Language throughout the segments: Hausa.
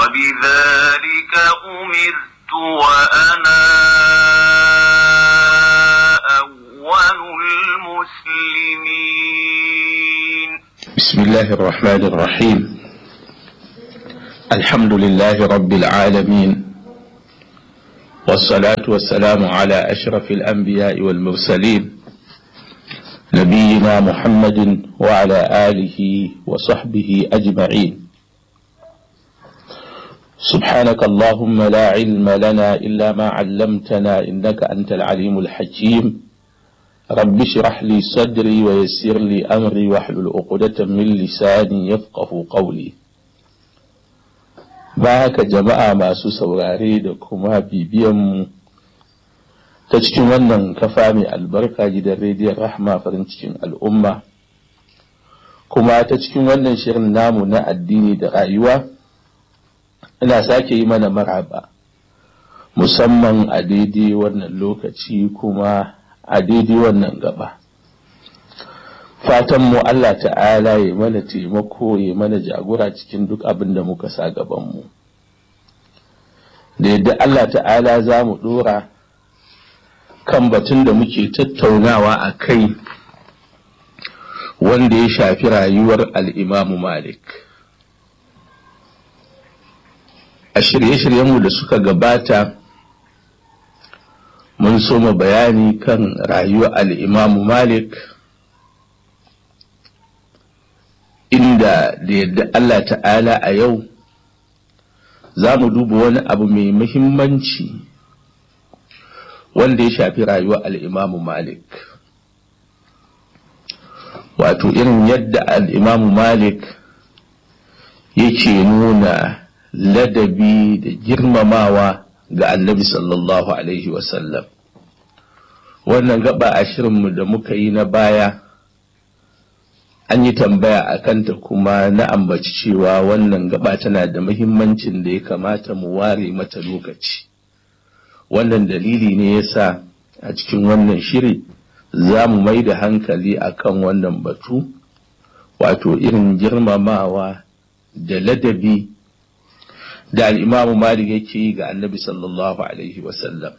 وبذلك أمرت وأنا أول المسلمين بسم الله الرحمن الرحيم الحمد لله رب العالمين والصلاة والسلام على أشرف الأنبياء والمرسلين نبينا محمد وعلى آله وصحبه أجمعين سبحانك اللهم لا علم لنا إلا ما علمتنا إنك أنت العليم الحكيم رب اشرح لي صدري ويسر لي أمري واحلل عقدة من لساني يفقه قولي baka jama'a masu saurare da kuma bibiyanmu ta cikin wannan kafa mai albarka gidan rediyon rahma farin cikin al'umma kuma ta cikin wannan shirin namu na addini da rayuwa ina sake yi mana maraba musamman a daidai wannan lokaci kuma a daidai wannan gaba fatan mu Allah ta'ala ya mana taimako ya mana jagora cikin duk abin da muka sa gabanmu da yadda Allah ta'ala za mu dora kan batun da muke tattaunawa a kai wanda ya shafi rayuwar al'imamu Malik a shirye-shiryenmu da suka gabata mun soma bayani kan rayuwar al'imamu Malik inda da yadda Allah ta'ala a yau za mu duba wani abu mai muhimmanci wanda ya shafi rayuwar al'imamu Malik. Wato irin yadda al'imamu Malik yake nuna ladabi da girmamawa ga annabi sallallahu Alaihi wasallam. Wannan gaba a shirinmu da muka yi na baya. an yi tambaya a kanta kuma na ambaci cewa wannan gaba tana da muhimmancin da ya kamata mu ware mata lokaci wannan dalili ne yasa a cikin wannan shiri za mu mai da hankali akan wannan batu wato irin girmamawa da ladabi da al'imamu malik yake yi ga annabi sallallahu alaihi wasallam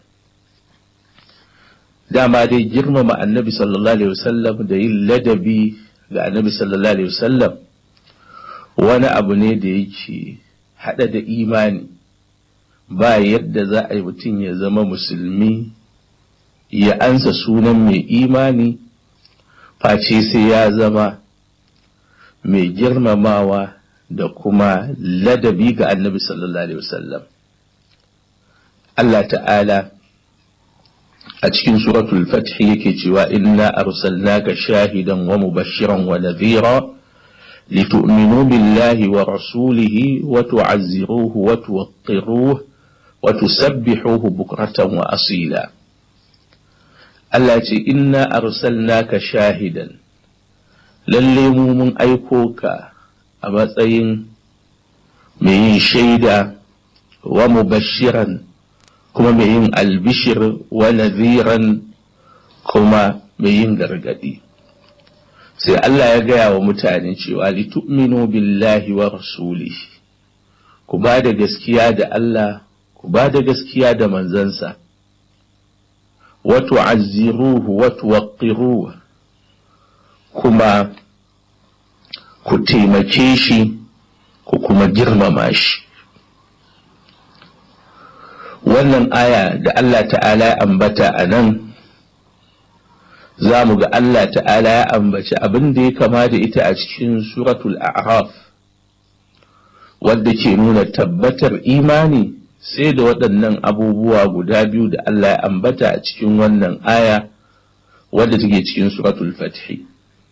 dama dai girmama annabi sallallahu alaihi wasallam da yin ladabi ga annabi sallallahu alaihi wasallam wani abu ne da yake hada da imani ba yadda za a yi mutum ya zama musulmi ya ansa sunan mai imani face sai ya zama mai girmamawa da kuma ladabi ga annabi sallallahu alaihi wasallam Allah ta'ala a cikin suratul fath yake cewa inna arsalnaka shahidan wa mubashiran wa nadhira litu'minu billahi wa rasulihi wa tu'azziruhu wa tuwaqqiruhu wa tusabbihuhu bukratan wa asila Allah ce inna arsalnaka shahidan lalle mu mun aiko ka a matsayin mai yin shaida wa mubashiran kuma mai yin albishir wa nadhiran kuma mai yin gargadi sai Allah ya gaya wa mutane cewa litu'minu billahi wa rasulihi ku ba da gaskiya da Allah ku ba da gaskiya da manzansa wa tu'azziruhu wa tuwaqqiruhu kuma ku taimake shi ku kuma girmama shi wannan aya da Allah ta'ala ya ambata a nan za mu ga Allah ta'ala ya ambaci abin da ya kama da ita a cikin suratul a'raf wadda ke nuna tabbatar imani sai da waɗannan abubuwa guda biyu da Allah ya ambata a cikin wannan aya wadda take cikin suratul fathi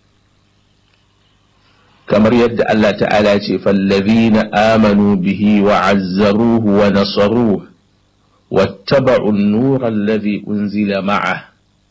kamar yadda Allah ta'ala ce fallazina amanu bihi wa azzaruhu wa nasaruhu واتبعوا النور الذي أنزل معه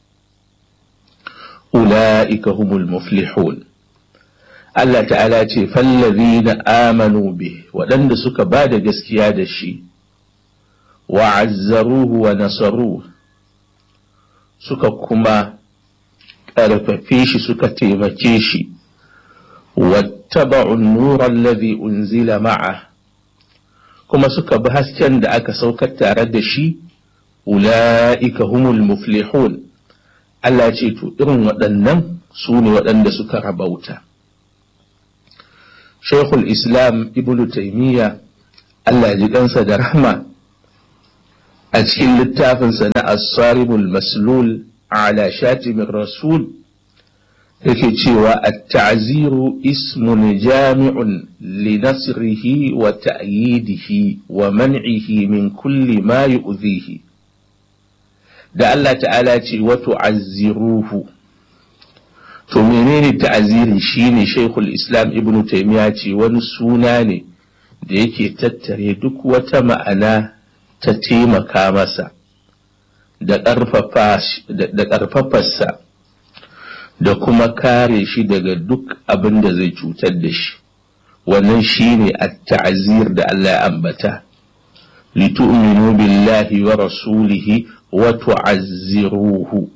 أولئك هم المفلحون Allah ta'ala ce fallazina amanu bi waɗanda suka ba da gaskiya da shi wa azzaruhu wa nasaruhu suka kuma ƙarfafe shi suka taimake shi wattaba'u an-nura alladhi unzila ma'a kuma suka bi hasken da aka saukar tare da shi ula'ika humul muflihun Allah ce to irin waɗannan su ne waɗanda suka rabauta Sheikhul Islam Ibn Taymiyyah Allah ji kansa da rahma a cikin littafinsa na As-Sarimul Maslul ala Shatimin Rasul yake cewa at-ta'ziru ismun jami'un li nasrihi wa ta'yidihi wa man'ihi min kulli ma yu'dhihi da Allah ta'ala ce wa tu'azziruhu to menene ta'aziri shine Sheikhul Islam Ibn Taymiyyah ce wani suna ne da yake tattare duk wata ma'ana ta taimaka masa da ƙarfafarsa da kuma kare shi daga duk abin da zai cutar da shi wannan shine at-ta'zir da Allah ya ambata litu'minu billahi wa rasulihi wa tu'azziruhu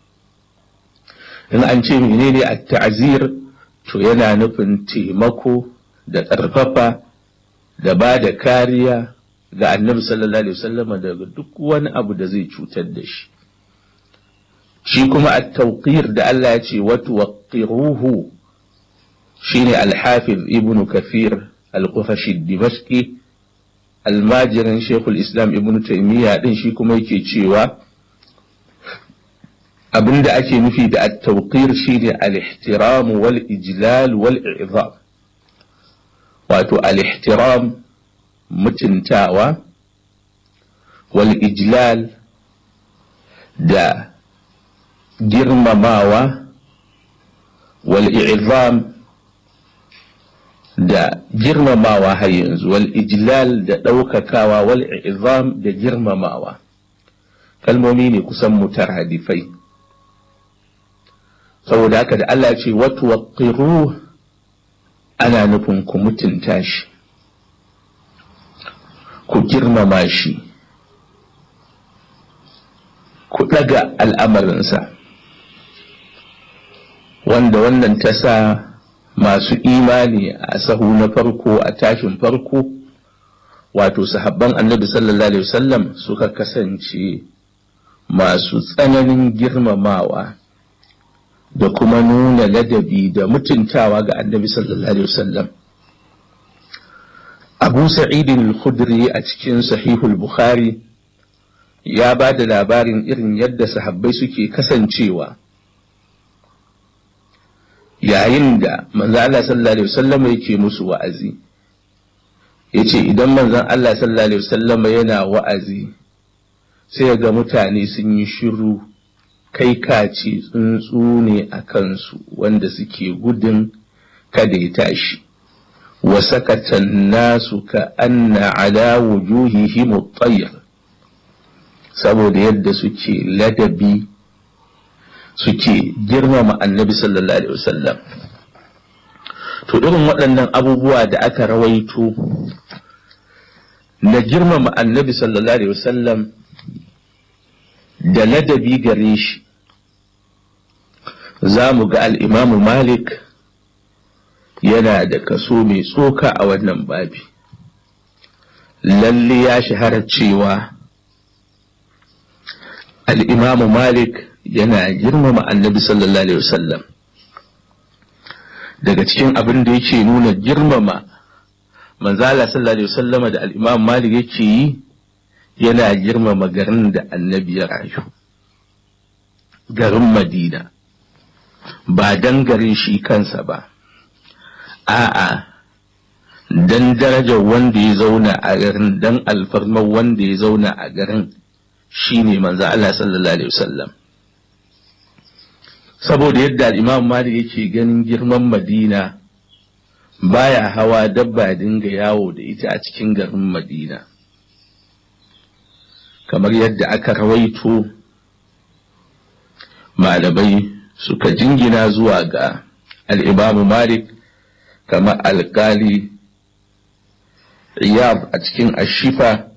in an ce menene at-ta'zir to yana nufin taimako da ƙarfafa da ba da kariya ga annabi sallallahu alaihi wasallam daga duk wani abu da zai cutar da shi shi kuma at-tawqir da Allah ya ce wa tuwaqqiruhu shine al-hafiz ibnu kathir al-qufashi dimashqi almajirin shekul islam ibnu taymiya din shi kuma yake cewa abinda ake nufi da at-tawqir shine al-ihtiram wal ijlal wal i'zam wato al-ihtiram mutuntawa wal ijlal da girmamawa wal i'zam da girmamawa har yanzu wal ijlal da ɗaukakawa wal i'zam da girmamawa kalmomi ne kusan mutaradifai saboda haka da Allah ce watu waqiru ana nufin ku mutunta shi ku girmama shi ku ɗaga al'amarinsa wanda wannan ta sa masu imani a sahu na farko a tashin farko wato sahabban annabi sallallahu alaihi wasallam suka kasance masu tsananin girmamawa da kuma nuna ladabi da mutuntawa ga annabi sallallahu alaihi wasallam abu sa'idin al-khudri a cikin sahihul bukhari ya ba da labarin irin yadda sahabbai suke kasancewa yayin da manzon Allah sallallahu alaihi wasallam yake musu wa'azi yace idan manzon Allah sallallahu alaihi wasallam yana wa'azi sai ga mutane sun yi shiru kai kace tsuntsu ne a kansu wanda suke gudun kada ya tashi wa sakatan nasu ka anna ala wujuhihim at-tayr saboda yadda suke ladabi suke girmama annabi sallallahu alaihi wasallam to irin waɗannan abubuwa da aka rawaito na girmama annabi sallallahu alaihi wasallam da ladabi gare shi za mu ga al'imamu malik yana da kaso mai tsoka a wannan babi lalle ya shahara cewa al'imamu malik yana girmama annabi sallallahu alaihi wasallam daga cikin abin da yake nuna girmama manzala sallallahu alaihi wasallam da al'imam malik yake yi yana girmama garin da annabi ya rayu garin madina ba dan garin shi kansa ba a'a dan darajar wanda ya zauna a garin dan alfarmar wanda ya zauna a garin shine manzo Allah sallallahu alaihi wasallam saboda yadda imam malik yake ganin girman madina baya hawa dabba dinga yawo da ita a cikin garin madina kamar yadda aka rawaito malamai suka jingina zuwa ga al'imamu malik kamar alkali iyab a cikin ashifa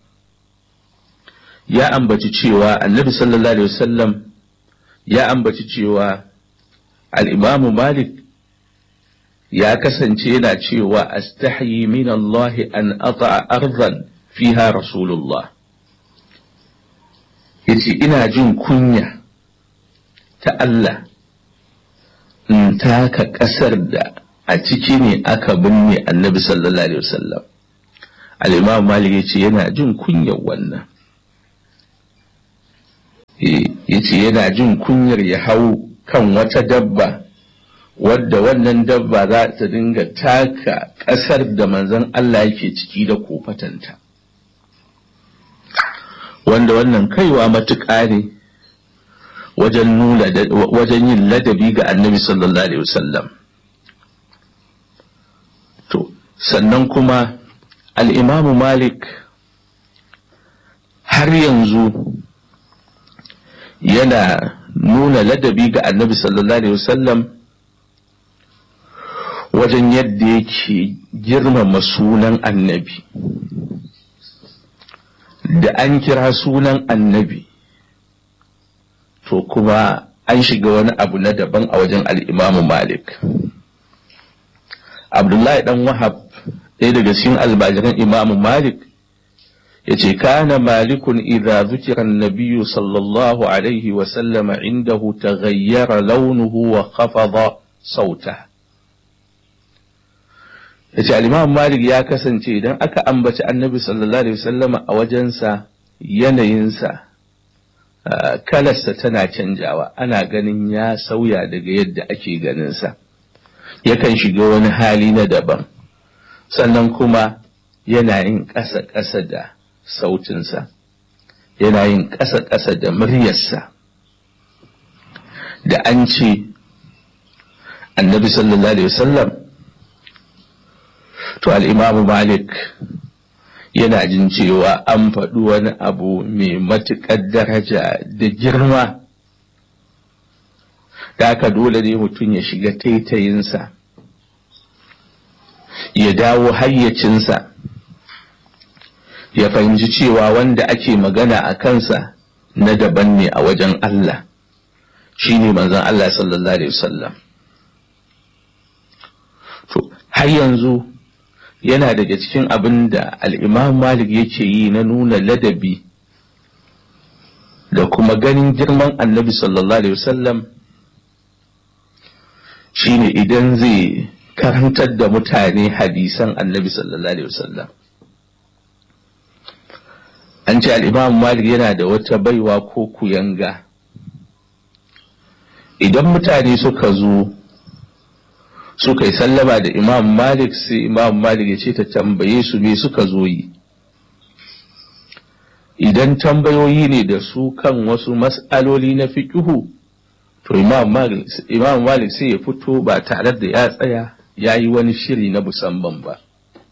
ya ambaci cewa annabi sallallahu alaihi wasallam ya ambaci cewa al'imamu malik ya kasance yana cewa astahyi min Allah an ata arzan fiha rasulullah yace ina jin kunya ta Allah in taka ƙasar da a ciki ne aka binne annabi sallallahu alaihi wasallam al-imam malik yace yana jin kunyar wannan yace yana jin kunyar ya hau kan wata dabba wadda wannan dabba za ta dinga taka ƙasar da manzon Allah yake ciki da kofatanta wanda wannan kaiwa matuƙa ne wajen nuna wajen yin ladabi ga annabi sallallahu alaihi wasallam to sannan kuma al'imamu malik har yanzu yana nuna ladabi ga annabi sallallahu alaihi wasallam wajen yadda yake girmama sunan annabi da an kira sunan annabi to kuma an shiga wani abu na daban a wajen al'imamu malik abdullahi dan wahab ɗaya daga cikin albajiran imamu malik ya ce kana malikun idha zukira nabiyu sallallahu alaihi wasallama indahu taghayyara launuhu wa khafada sauta ya ce al'imamu malik ya kasance idan aka ambaci annabi sallallahu alaihi wasallama a wajensa yanayinsa kalarsa tana canjawa ana ganin ya sauya daga yadda ake ganinsa yakan shiga wani hali na daban sannan kuma yana yin ƙasa-ƙasa da sautinsa yana yin ƙasa-ƙasa da muryarsa da an ce annabi sallallahu alaihi wasallam to al'imamu malik yana jin cewa an faɗi wani abu mai matuƙar daraja da girma da haka dole ne mutum ya shiga taitayinsa ya dawo hayyacinsa ya fahimci cewa wanda ake magana a kansa na daban ne a wajen Allah shi ne manzon Allah sallallahu Alaihi wasallam to har yanzu yana daga cikin abin da al'imam malik yake yi na nuna ladabi da kuma ganin girman annabi sallallahu Alaihi wasallam shi ne idan zai karantar da mutane hadisan annabi sallallahu Alaihi wasallam an ce al'imam malik yana da wata baiwa ko kuyanga idan mutane suka zo suka yi sallama da imam malik sai imam malik ya ce ta tambaye su me suka zo yi idan tambayoyi ne da su kan wasu mas'aloli na fiƙihu to imam malik sai ya fito ba tare da ya tsaya ya yi wani shiri na musamman ba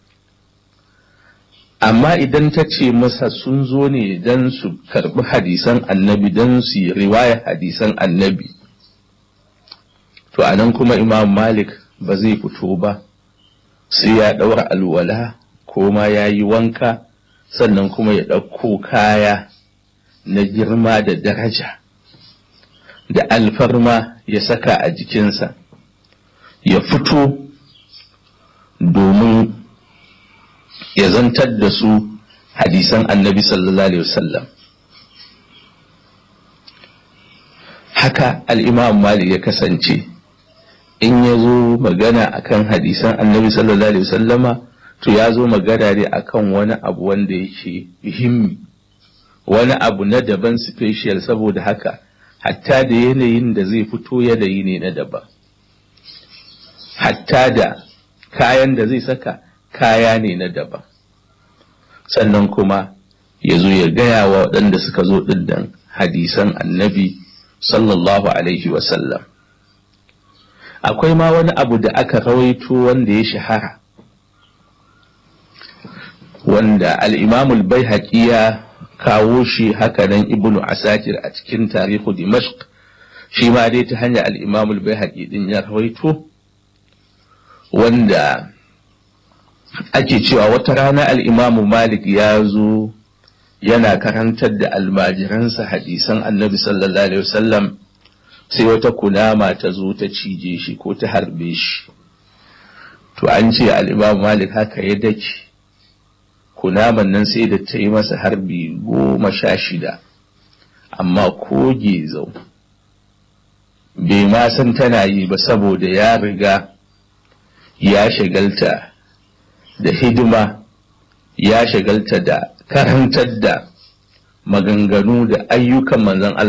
amma idan ta ce masa sun zo ne don su karɓi hadisan annabi don su yi riwaya hadisan annabi to a nan kuma imam malik ba zai fito ba sai ya ɗaura alwala ko ma ya yi wanka sannan kuma ya ɗauko kaya na girma da daraja da alfarma ya saka a jikinsa ya fito domin ya zantar da su hadisan annabi sallallahu alaihi wasallam haka al'imam malik ya kasance in ya zo magana akan hadisan annabi sallallahu alaihi wasallama to ya zo magana ne akan wani abu wanda yake muhimmi wani abu na daban special saboda haka hatta da yanayin da zai fito yanayi ne na daban hatta da kayan da zai saka kaya ne na daban sannan kuma ya zo ya gaya wa waɗanda suka zo ɗin hadisan annabi sallallahu alaihi wasallam akwai ma wani abu da aka rawaito wanda ya shahara wanda al'imamul bai ya kawo shi hakanan ibnu asakir a cikin tarihu dimashq shi ma dai ta hanyar al'imamul bai haƙi ɗin ya rawaito wanda ake cewa wata rana al'imamu malik ya zo yana karantar da almajiransa hadisan annabi sallallahu alaihi wasallam sai wata kunama ta zo ta cije shi ko ta harbe shi to an ce al'imamu malik haka ya dake kunaman nan sai da ta yi masa harbi goma sha shida amma ko gezau bai ma san tana yi ba saboda ya riga ya shagalta da hidima ya shagalta da karantar da maganganu da ayyukan manzon Allah